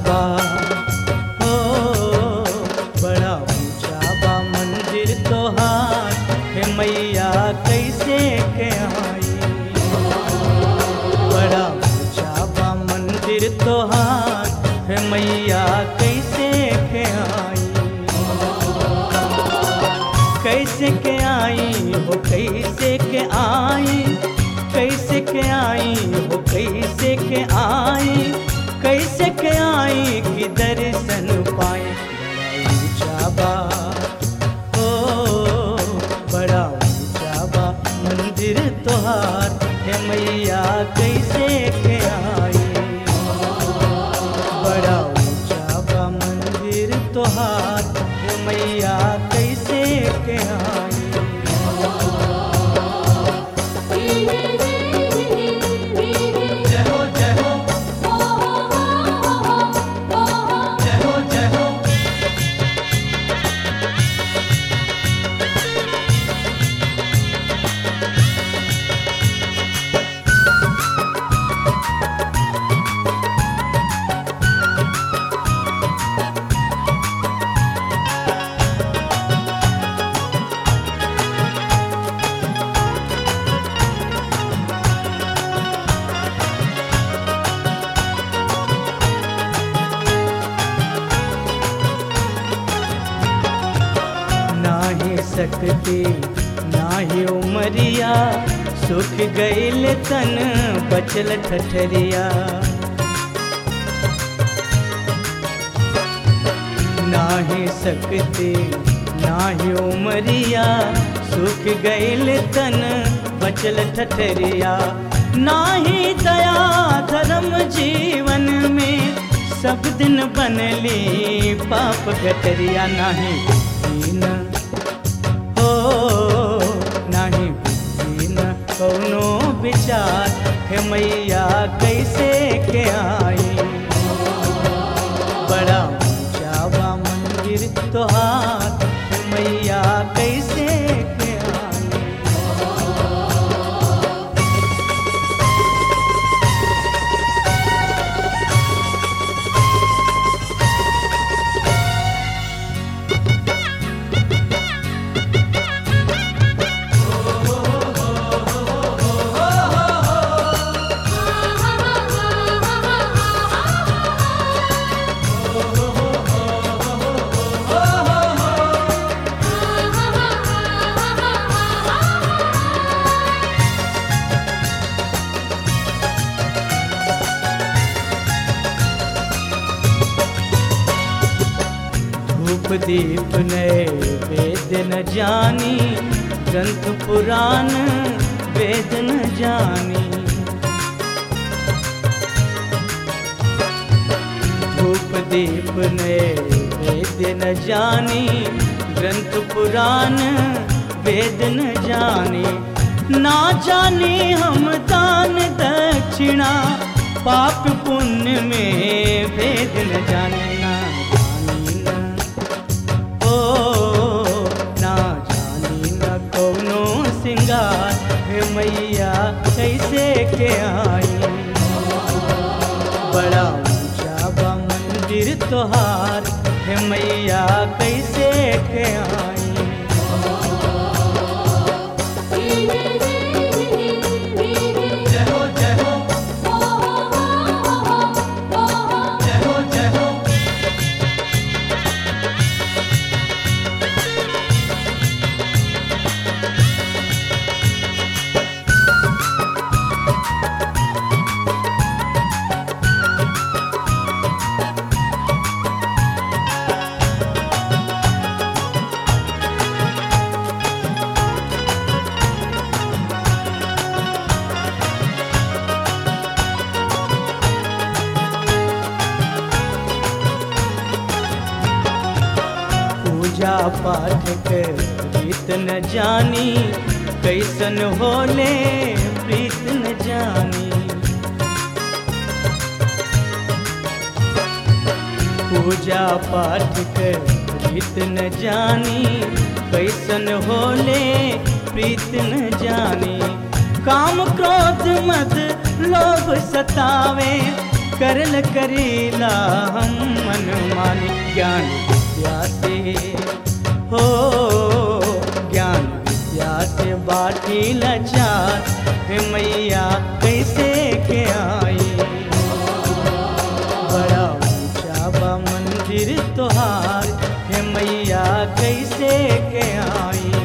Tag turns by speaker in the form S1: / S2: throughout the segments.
S1: बा हो बड़ा ऊंचा बा मंदिर तोहार हे मैया कैसे के आई बड़ा ऊंचा बा मंदिर तोहार हे मैया कैसे के आई कैसे के आई हो कैसे के आई कैसे के आई हो कैसे के आई कैसे के आई कि दर्शन पाए बड़ा ऊंचा बा ओ बड़ा ऊंचा बा मंदिर तोहार हे मैया कैसे के आई बड़ा ऊंचा बा मंदिर तोहार हे मैया कैसे के आई जय हो जय हो जय हो जय हो नाही सकती नाही उमरिया सुख गईल तन बचल ठठरिया नाही सकती नाही उमरिया सुख गईल तन बचल ठठरिया नाही दया धर्म जीवन में सब दिन बनली पाप गटरिया नाही दीन हो नाही दीन कौनो विचार हे मैया कैसे के आई बड़ा ऊंचा बा मंदिर तोहार हे मैया कैसे के आई धूप दीप नए वेद न जानी ग्रंथ पुराण वेद न जानी धूप दीप नए वेद न जानी ग्रंथ पुराण वेद न जानी ना जाने हम दान दक्षिणा पाप पुण्य में भेद न जाने ना जानी न ओ ना जानी न कौनो सिंगार हे मैया कैसे के आई बड़ा ऊंचा बा मंदिर तोहार हे मैया कैसे के आई जय हो जय हो जय हो जय हो पूजा पाठ के रीत न जानी कैसन होले प्रीत न जानी पूजा पाठ के रीत न जानी कैसन होले प्रीत न जानी काम क्रोध मद लोभ सतावे करल करीला हम मन मानी ज्ञान विद्या से हो ज्ञान विद्या से बाटी लाचार हे मैया कैसे के आई बड़ा ऊंचा बा मंदिर तोहार हे मैया कैसे के आई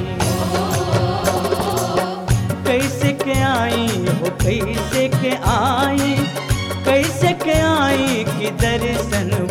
S1: कैसे के आई हो कैसे के आई कैसे के आई कि दर्शन